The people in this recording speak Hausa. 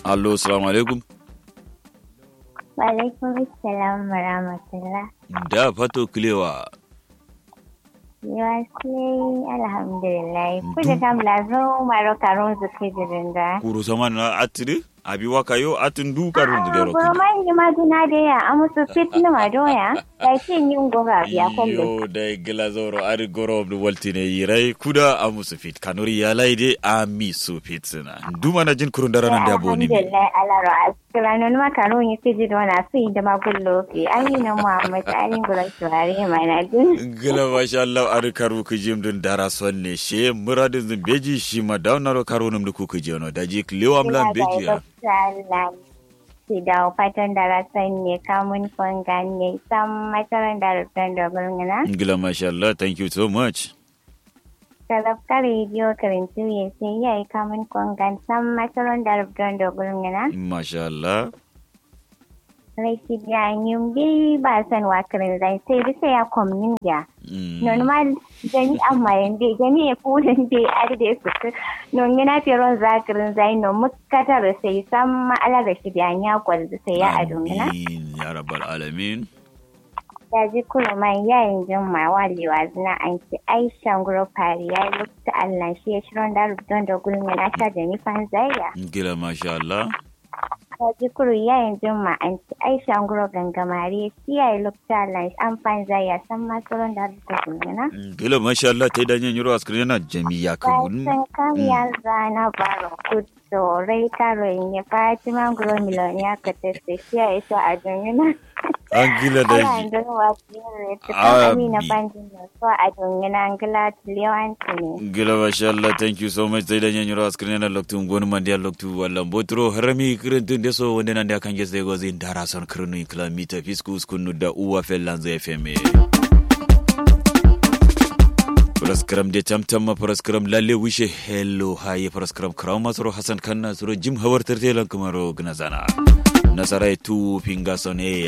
allo salamu alaikum Walaikum salam wa rahmatullah. da fato kilewa Yawa sai alhamdulillah. Kuda kam lazo maro karun zuke jirinda. kuru sama na atiri abi waka yo atin du karun zubero Goma yi ma duna da ya amusu fit na madoya. Da ce yin gora biya kwallo. yo da gila zoro ari goro of the waltine yirai kuda amusu fit kanuri ya laide ami su fit sina duma na jin kurun dara nan da boni mi Alhamdulillah alaro askira non ma karun yi fiji dona su yi da magullo ke. Ayi na Muhammad Ali gura shuwari mana din. gila masha Allah ari karu ku jim dun dara sonne she muradin zin beji shi ma daunaro karo num ku ku jono daji klewa mlan beji ya Ki da fatan da rasan ne kamun kwangan ne sam mataran da rufin da gulguna. gila masha Allah thank you so much Talafka rediyo karintu ya sai ya yi kamun kwangan sam mataran da rufin da gulguna. masha Allah Raiki ya yi bi ba san wa karin zai sai bisa ya kwamnin ya. Mm. Normal jani amma yande jani ya fulin da ya arde su ku. Non yana firon zakirin zai no mukatar sai sam ma'ala da shi da ya kwalda sai ya adungina. Amin ya rabbal alamin ya ji kuma man yayin jin ma walewa zina an ci aishan guro fari ya yi lokacin allah shi ya shirin da rubutun da gulmi na sha da nifan zaya gila masha Allah ya ji kuru yayin jin ma an ci aishan guro gangamare shi ya yi lokacin allah shi an fan zaya san masu ron da rubutun gulmi na gila masha Allah ta yi danyen yiro askirin yana jami'a kan bayan kam ya zana baro kuto rai karo yin ya fatima guro miliyoniya ka teste shi ya isa a duniya an gila da Ala shi ndon wasire Ah, tukan amina bi- bandin da so a dongina angila lewanti ne. gila masha Allah thank you so much ta yi danyen yiro askirin yana loktu ngonu mandi ya loktu wallan botro harami kirin tun deso wanda nan da kan gesa go zin dara son kirinu kilomita fiskus kunu da uwa fellan zai feme Paraskram de tamtam paraskram lalle wishe hello haye paraskram kraw masro hasan kanna suro jim hawar tertelan kumaro gnazana nasarai tu pinga sone